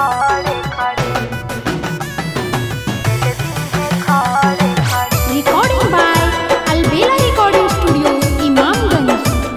Recording by Albela Recording Studio, Imamganj.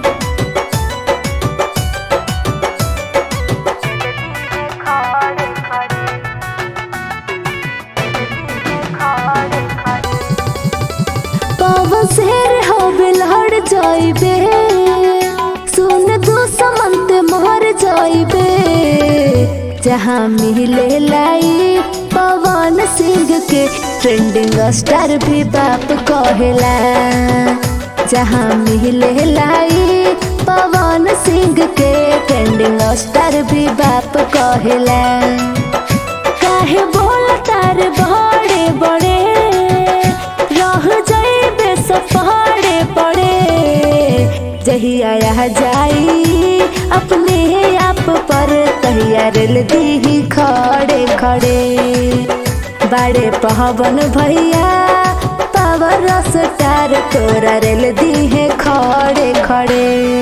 पवन शेर हवे लड़ जाइबे सुन दो समंत मर जाइबे जहाँ मिले लाई पवन सिंह के ट्रेंडिंग स्टार भी बाप कहेला जहाँ मिले लाई पवन सिंह के ट्रेंडिंग स्टार भी बाप कहेला काहे बोल तार बड़े बड़े रह जाइबे सफाड़े पड़े जहिया रह जाई अपने आप पर तहिया रेल दी खड़े खड़े बड़े पहवन भैया पावर स्टार तोरा रेल दी है खड़े खड़े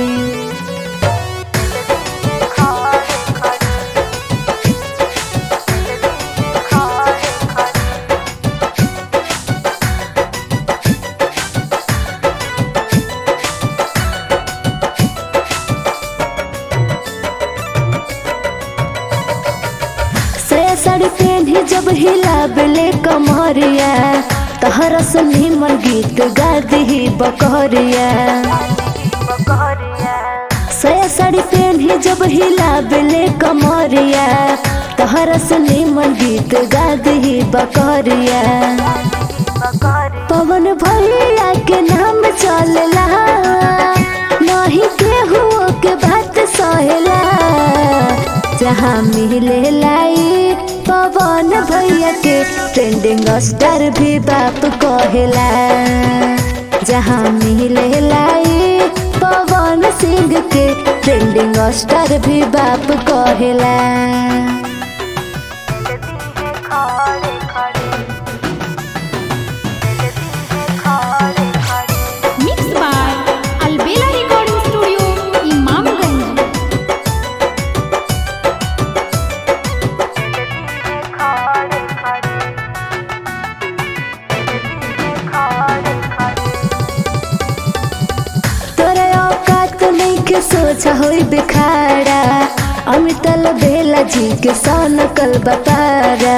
से साड़ी पहनी जब हिला बेले कमरिया तहरा सुनी मन गीत गा दी बकरिया से साड़ी पहनी जब हिला बेले कमरिया तहरा सुनी मन गीत गा दी बकरिया पवन भैया के नाम चलला नहीं केहू के बात सहेला जहाँ मिले लाई पवन भैया के ट्रेंडिंग स्टार भी बाप कहेला जहाँ मिले लाई पवन सिंह के ट्रेंडिंग स्टार भी बाप कहेला Mixed by Albela Recording Studio, Imamganj. तोरा औकात नहीं के सोचा होई बिखारा अमितल बेला जी के सनकल बपारा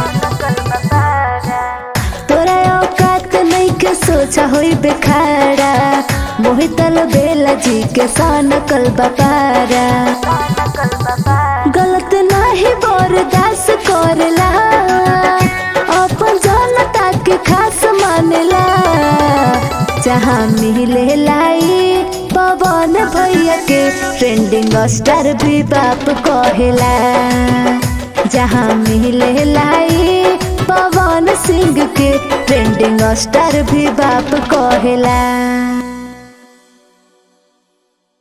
तोरा औकात नहीं के सोचा होई बिखारा मोहितल बेला जी के सनकल बपारा गलत नहीं बर्दाश्त करेला अपन जनता के खास मानेला जहाँ मिले लाई पवन भैया के ट्रेंडिंग स्टार भी बाप कहेला जहाँ मिले लाई पवन सिंह के ट्रेंडिंग स्टार भी बाप कहेला